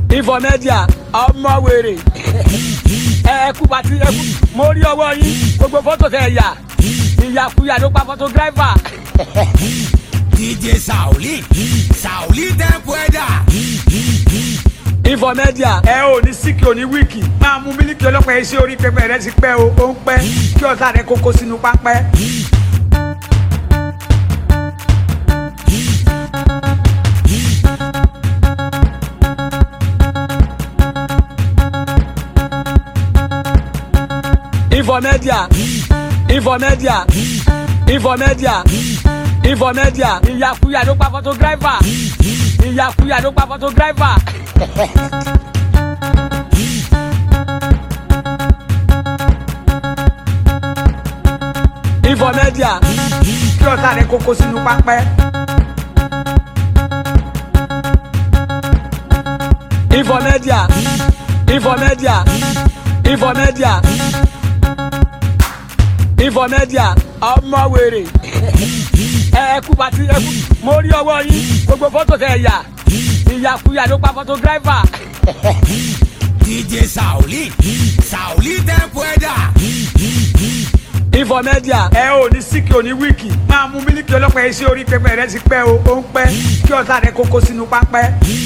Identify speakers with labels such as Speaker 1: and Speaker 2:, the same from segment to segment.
Speaker 1: Infomedia ọmọ wèrè ẹ kú pati ẹ kú mo rí ọwọ́ yín gbogbo fọ́tò tẹ yà ìyàkuyà ló pa photographer.
Speaker 2: DJ Sauli, Sauli Tempueda.
Speaker 1: Infomedia ẹ ò ní síkì ò ní wíìkì máa mú mílíkì ọlọ́pàá yẹn sí orí pẹpẹ rẹ ti pẹ́ o ó ń pẹ́ kí ọ̀tá rẹ kókó sínú pápẹ́. Infomedia Infomedia Infomedia Infomedia ìyàkuyà ló pa photographer ìyàkuyà ló pa photographer. Infomedia kí ọ̀tá rẹ kókó sínú pápẹ́. Infomedia Infomedia Infomedia Infomedia ọmọ wèrè ẹ kú pati ẹ kú mo rí ọwọ́ yín gbogbo fọ́tò tẹ yà ìyàkuyà ló pa photographer.
Speaker 2: DJ Sauli, Sauli Tempueda.
Speaker 1: Infomedia ẹ ò ní síkì ò ní wíìkì máa mú mílíkì ọlọ́pàá yẹn sí orí pẹpẹ rẹ ti pẹ́ o ó ń pẹ́ kí ọ̀tá rẹ kókó sínú pápẹ́.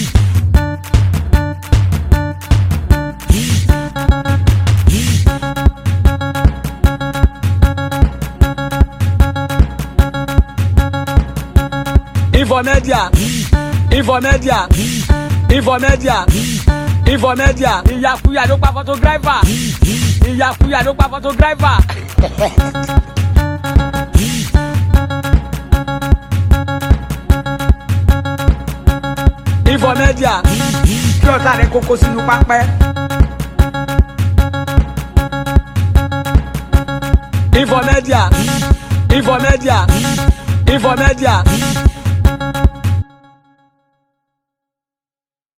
Speaker 1: Infomedia Infomedia Infomedia Infomedia ìyàkuyà ló pa photographer ìyàkuyà ló pa photographer. Infomedia kí ọ̀tá rẹ kókó sínú pápẹ́. Infomedia Infomedia Infomedia